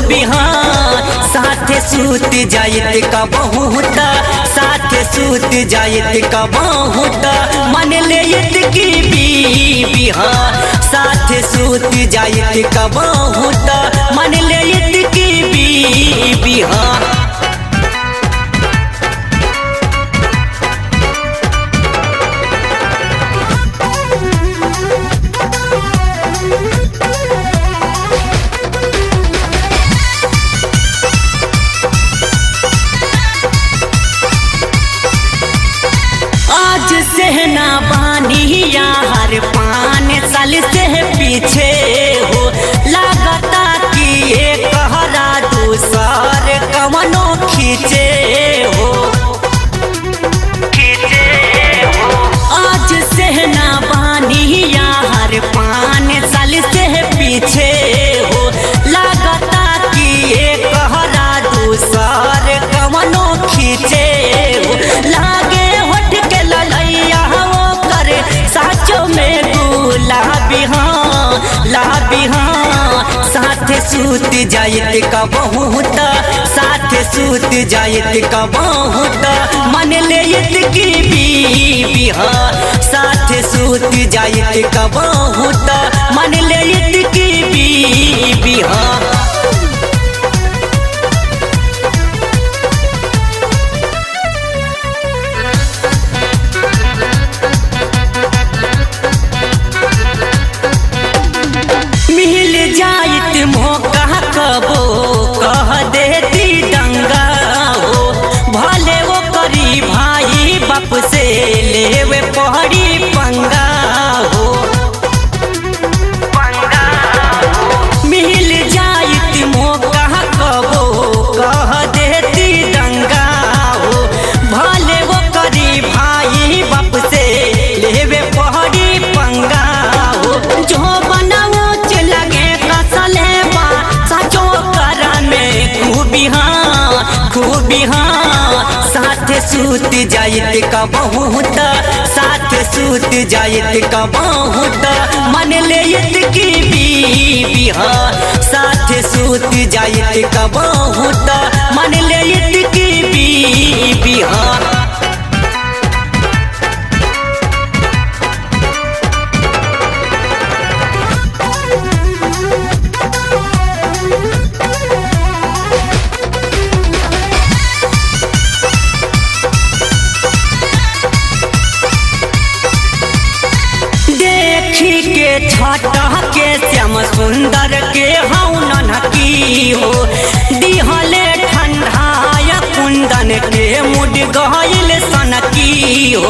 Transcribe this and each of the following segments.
खूबी हाँ साथे सूत जायत का बहुत साथे सूत जायत का बहुत मन ले की बीबी हाँ साथे सूत जायत का बहुत मन ले की बीबी हाँ आज से ना बानी यार पान साल से पीछे हो लागता कि ये कहरा दूसर कमनो खींचे हो आज से ना बानी यार पान साल से पीछे हो लागता कि ये कहरा दूसर कमनो खींचे हो लागे होठ के ललैया वो करे साचो में गुलाबी हाँ लाबी हाँ साथे सूत जायत का बहुत साथे सूत जायत का बहुत मन ले की बीबी हाँ साथे सूत जायत का बहुत मन ले की बीबी हाँ मिल जाइत मौका कबो कह देती दंगा हो भले वो करी भाई बाप से लेवे पहड़ी पंगा हो मिल जाइत मौका कबो कह देती दंगा हो भले वो करी भाई बाप से लेवे पहड़ी पंगा हो जो बनाओ लगे कसले बा सचो करा में खूबी हाँ खूबी हाँ साथे सूत जायत का बहुत साथे सूत जायत का बहुत मन ले की बीबी हाँ साथे सूत जायत का बहुत मन ले की बीबी हाँ देखी के छटा के श्याम सुंदर के हौनन की हो दिहले ठंडाय कुंदन के मुड गहिल सनकी हो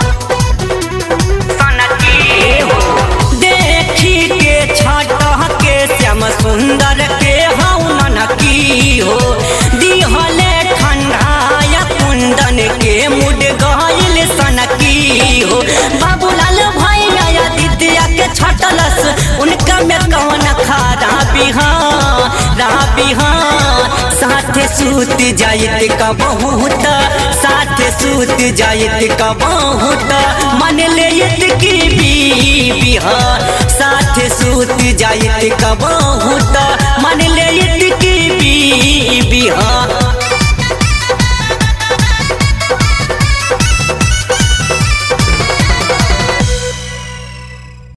देखी के छटा के श्याम सुंदर के हौनन की हो दिहले ठंडाय कुंदन के मुड गहिल सनकी हो बाबूलाल भैया दिदिया के छटलस उनका में कौन खराबी हाँ राबी हाँ साथे सूत जायत का बहुत साथे सूत जायत का बहुत मन ले की बीबी हाँ साथे सूत जायत का बहुत मन ले की बीबी हाँ